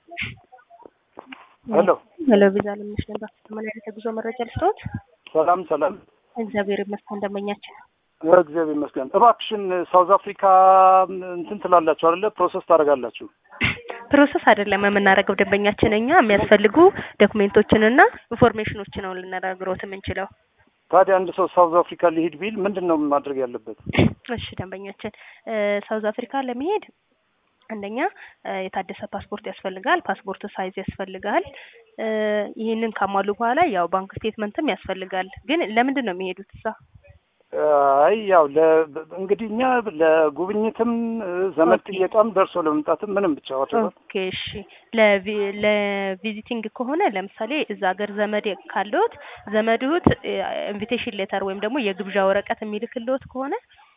ሄሎ ሄሎ ቪዛ ለምንሽ ነበር ምን አይነት የጉዞ መረጃ ልስጥዎት? ሰላም ሰላም። እግዚአብሔር ይመስገን እንደመኛችን። እግዚአብሔር ይመስገን። እባክሽን ሳውዝ አፍሪካ እንትን ትላላችሁ አይደለ? ፕሮሰስ ታደርጋላችሁ? ፕሮሰስ አይደለም የምናደርገው ደንበኛችን፣ እኛ የሚያስፈልጉ ዶክሜንቶችንና ኢንፎርሜሽኖችን ነው ልናደርግሮት የምንችለው። ታዲያ አንድ ሰው ሳውዝ አፍሪካ ሊሄድ ቢል ምንድን ነው ማድረግ ያለበት? እሺ ደንበኛችን ሳውዝ አፍሪካ ለመሄድ አንደኛ የታደሰ ፓስፖርት ያስፈልጋል። ፓስፖርት ሳይዝ ያስፈልጋል። ይህንን ካሟሉ በኋላ ያው ባንክ ስቴትመንትም ያስፈልጋል። ግን ለምንድን ነው የሚሄዱት እዛ? አይ ያው እንግዲህ እኛ ለጉብኝትም ዘመድ ጥየቃም ደርሶ ለመምጣትም ምንም ብቻ ወደ ኦኬ እሺ። ለቪዚቲንግ ከሆነ ለምሳሌ እዛ ሀገር ዘመድ ካለዎት ዘመድዎት ኢንቪቴሽን ሌተር ወይም ደግሞ የግብዣ ወረቀት የሚልክልዎት ከሆነ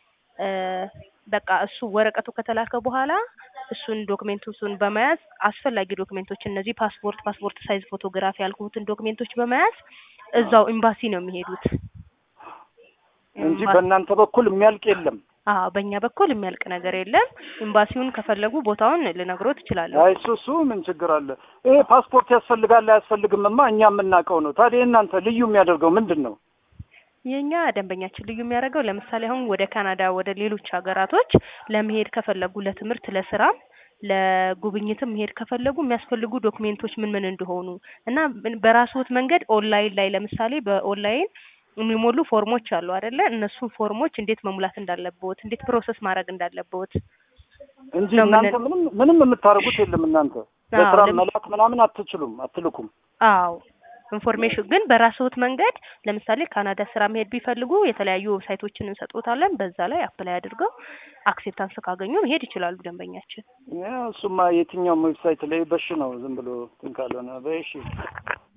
በቃ እሱ ወረቀቱ ከተላከ በኋላ እሱን ዶክሜንቶቹን በመያዝ አስፈላጊ ዶክሜንቶች እነዚህ ፓስፖርት፣ ፓስፖርት ሳይዝ ፎቶግራፍ ያልኩትን ዶክሜንቶች በመያዝ እዛው ኤምባሲ ነው የሚሄዱት እንጂ በእናንተ በኩል የሚያልቅ የለም። አዎ በእኛ በኩል የሚያልቅ ነገር የለም። ኤምባሲውን ከፈለጉ ቦታውን ልነግሮት እችላለሁ። አይ እሱ እሱ ምን ችግር አለ? ይሄ ፓስፖርት ያስፈልጋል አያስፈልግምማ እኛ የምናውቀው ነው። ታዲያ እናንተ ልዩ የሚያደርገው ምንድን ነው? የኛ ደንበኛችን ልዩ የሚያደርገው ለምሳሌ አሁን ወደ ካናዳ ወደ ሌሎች ሀገራቶች ለመሄድ ከፈለጉ ለትምህርት፣ ለስራም ለጉብኝትም መሄድ ከፈለጉ የሚያስፈልጉ ዶክሜንቶች ምን ምን እንደሆኑ እና በራስዎት መንገድ ኦንላይን ላይ ለምሳሌ በኦንላይን የሚሞሉ ፎርሞች አሉ አይደለ? እነሱን ፎርሞች እንዴት መሙላት እንዳለብዎት፣ እንዴት ፕሮሰስ ማድረግ እንዳለብዎት እንጂ እናንተ ምንም ምንም የምታደርጉት የለም። እናንተ ለስራ መላክ ምናምን አትችሉም፣ አትልኩም። አዎ ኢንፎርሜሽን ግን በራስዎት መንገድ ለምሳሌ ካናዳ ስራ መሄድ ቢፈልጉ የተለያዩ ዌብሳይቶችን እንሰጥዎታለን። በዛ ላይ አፕላይ አድርገው አክሴፕታንስ ካገኙ መሄድ ይችላሉ ደንበኛችን። እሱማ የትኛውም ዌብሳይት ላይ በሽ ነው ዝም ብሎ እንትን ካልሆነ በሽ